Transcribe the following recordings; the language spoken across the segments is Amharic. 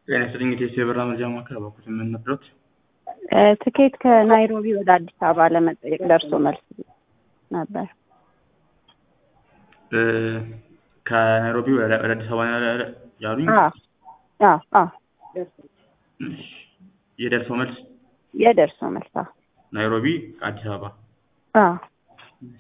ጤና ይስጥልኝ የኢትዮ የበረራ መረጃ ማዕከል በኩል የምንነግሮት ትኬት ከናይሮቢ ወደ አዲስ አበባ ለመጠየቅ ደርሶ መልስ ነበር። ከናይሮቢ ወደ ወደ አዲስ አበባ ነው ያሉኝ። አዎ አዎ አዎ እሺ። የደርሶ መልስ የደርሶ መልስ አዎ ናይሮቢ አዲስ አበባ አዎ እሺ።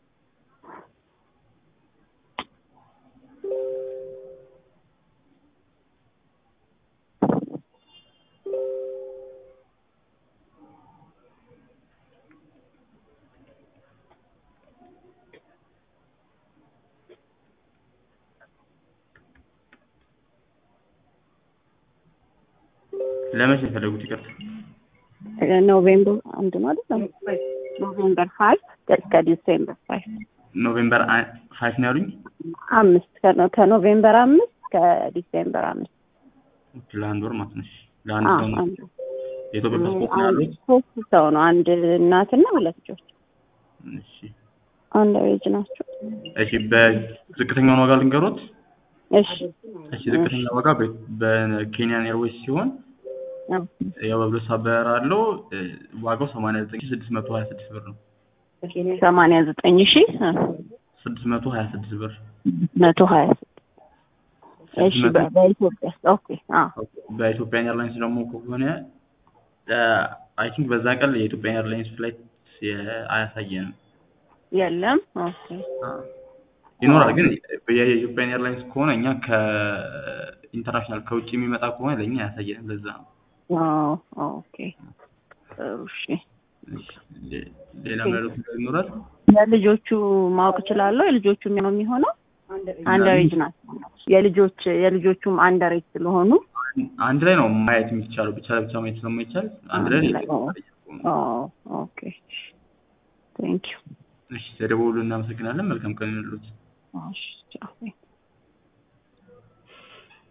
ለመቼ ነው የፈለጉት? ይቅርታ ኖቬምበር አንድ ነው አይደል? ኖቬምበር ፋይቭ እስከ ዲሴምበር ፋይቭ ኖቬምበር ፋይቭ ነው ያሉኝ። አምስት ከኖ- ከኖቬምበር አምስት ከዲሴምበር አምስት ኦኬ፣ ለአንድ ወር ማለት ነው። እሺ። ለአንድ አዎ ሰው ነው አንድ የኢትዮጵያ ፓስፖርት ነው አንድ ያሉት? ሶስት ሰው ነው። አንድ እናትና ሁለት ልጆች እሺ። አንድ ሬጅ ናቸው። እሺ፣ በዝቅተኛውን ዋጋ ልንገሮት። እሺ እሺ፣ ዝቅተኛ ዋጋ በ- በኬንያን ኤርዌይስ ሲሆን አዎ። ያው በብሎስ አበራ አለው እ፣ ዋጋው ሰማንያ ዘጠኝ ሺህ ስድስት መቶ ሀያ ስድስት ብር ነው። ሰማንያ ዘጠኝ ሺህ ስድስት መቶ ሀያ ስድስት ብር መቶ ሀያ እሺ ስድስት በ- መቶ በኢትዮጵያ ኦኬ አዎ በኢትዮጵያ ኤርላይንስ ደግሞ ከሆነ አይ ቲንክ በዛ ቀን የኢትዮጵያ ኤርላይንስ ፍላይት አያሳየንም። የለም ኦኬ ይኖራል ግን የኢትዮጵያ ኤርላይንስ ከሆነ እኛ ከኢንተርናሽናል ከውጭ የሚመጣ ከሆነ ለእኛ አያሳየንም። ለዛ ነው። አዎ ኦኬ ጥሩ እሺ እሺ፣ ሌ- ሌላ መረጃ ነገር ይኖራል? የልጆቹ ማወቅ እችላለሁ የልጆቹ ነው የሚሆነው አንደሬጅ ናቸው የልጆች የልጆቹም አንደሬጅ ስለሆኑ አንድ ላይ ነው ማየት የሚቻለው። ብቻ ለብቻ ማየት ስለማይቻል አንድ ላይ አንድ ላይ፣ ኦ ኦኬ ቴንክ ዩ እሺ፣ ተደውሉ። እናመሰግናለን። መልካም ቀን ይሁንልዎት። እሺ ቻው